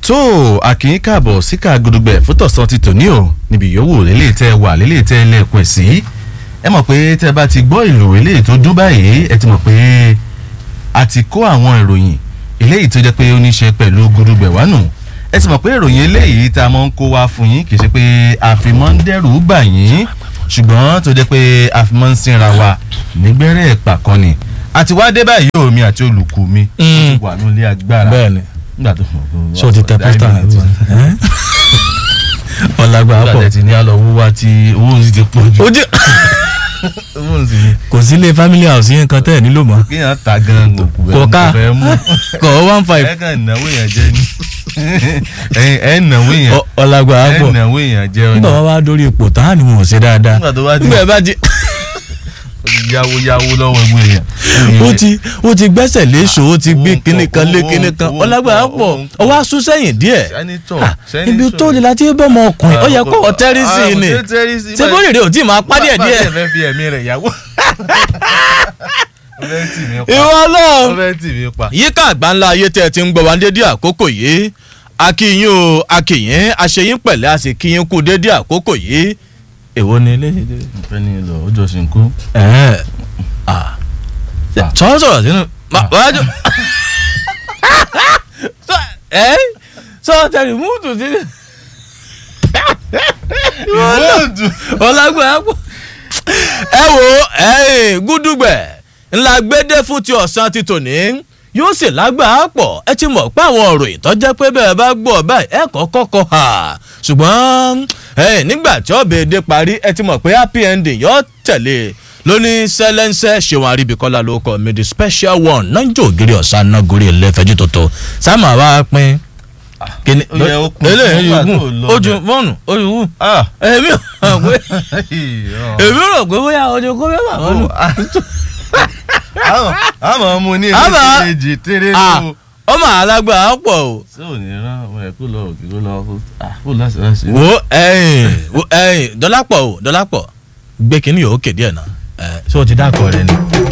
tó àkìyín káàbọ̀ síkà gudugbẹ̀ fótọ̀sán ti tòní o níbi yòówù lélẹ̀ tẹ́ wà lélẹ̀ tẹ́ lẹ́ẹ̀kọ́ sí ẹ mọ̀ pé tẹ́ bá ti gbọ́ ìlú eléyìí tó dún báyìí ẹ ti mọ̀ pé a ti kó àwọn ìròyìn eléyìí tó jẹ́ pé ó ní ṣe pẹ̀lú gudugbẹ̀ wá nù ẹ ti mọ̀ pé ìròyìn eléyìí tá a mọ̀ ń kó wá fún yín kì í ṣe pé àfimọ́ ń dẹ́rù bà yín ṣùgbọ́n tó jẹ́ pé àfimọ́ ń sinra wa nígbẹ́rẹ́ ẹ̀pà kan ni àti wá dé báyìí omi àti olùkù mi ó ti wà nílé agbára bẹ́ẹ̀ni nígbà tó mọ̀ pé ṣé o ti tẹ pósítà ọlágbà nígbà pọ̀ tẹ̀ ti ní àlọ́ owó wa tí owó sì ti pọ̀ jù ojú owó sì ni kò sí ilé family house yẹn kan tẹ́ ẹ̀ nílò mọ́ kéèyàn ta gan òkú Kò bẹ́ẹ̀ ká. kò fẹ́ mú kọ̀ ọ́ one five ẹ kàn náwó èèyàn jẹ ni ẹ ẹ náwó èèyàn Ọ- ọlágbà ẹ pọ̀ náwó èèyàn jẹ ọ nígbà wọn bá dórí ipò tán á ní wọn ò ṣe dáadáa nígbà tó bá ti nígbà ẹ bá ti yáwó yáwó lọ́wọ́ ẹgbẹ́ èèyàn ó ti ó ti gbẹ́sẹ̀ léṣo ó ti gbé owó ń kinní pọ̀, kan lé owó ń kinní pọ̀, kan owó ń ọlágbà pọ̀, pọ̀ owó ń pọ̀. ọwọ́ asún sẹ́yìn díẹ̀ sẹ́nitọ̀ Ah, ibi tó lè láti bọ́ ọmọ ọkùnrin ó yẹ kó ọ tẹ́rìsì ni ṣé bó rèrè ò tí ì máa pa díẹ̀ díẹ̀ bá fẹ́ fi ẹ̀mí rẹ̀ yáwó ó fẹ́ tì mí pa ìwọ ó ọlọ́run fẹ́ tì mí pa. yíká àgbáńlá ayé tẹ́ ẹ ti ń gbọ́ wá dédé àkókò yìí akíyín o akíyín aṣeyín pẹ̀lẹ́ a sì kíyín kú dédé àkókò yìí èwo ni ilé ìfẹ́ ni lọ ó jọ sìnkú. ẹ̀ ah sọ̀rọ̀ sọ̀rọ̀ sínú ma- wájú Sọ- ẹ́ sọ tẹ̀lé múùtù sí ìwọ́dù. ọlágbára pọ̀ ẹ wo ẹ̀yìn gúdúgbẹ̀ ńlá gbédé fún ti ọ̀sán ti tòní yóò sì lágbàá pọ̀ ẹ ti mọ̀ pé àwọn ọ̀rọ̀ ìtọ́jẹ́ pé bẹ́ẹ̀ bá gbọ́ báyìí ẹ kọ́kọ́ kọ́ ha ṣùgbọ́n ẹ̀yìn nígbà tí ọbẹ̀ èdè parí ẹ ti mọ̀ pé happy ending yóò tẹ̀lé lóní sẹ́lẹ́nsẹ́ ṣéwọn àríbíkọ́lá ló kọ́ mi the special one náà ń jò ògiri ọ̀sán náà gorí ẹlẹ́fẹ̀jú tuntun sáàmù àwa pín kíni ó yẹ ó kún eléyìí nígbà yóò tó gùn lọ ojú bẹ̀. fọ́ọ̀nù ojú wù ah èmi ò mọ̀ pé èmi rò pé bóyá ojú kó fẹ́ bà wọ́n nù. àwọn àwọn ọmọ ní Àmọ́- èdè èjì tẹ́lẹ̀ Ah, ló. ọmọ alágbà á pọ̀ o. ṣé ò ní rán ọmọ ẹ̀ kó lọ òkè kó lọ kó ah kó láti láti. wo ẹyìn wo ẹyìn dọ́lápọ̀ o dọ́lápọ̀ gbé kínní yòó kéde ẹ̀ náà ẹ̀ ṣé o ti dákọ̀ rẹ ni.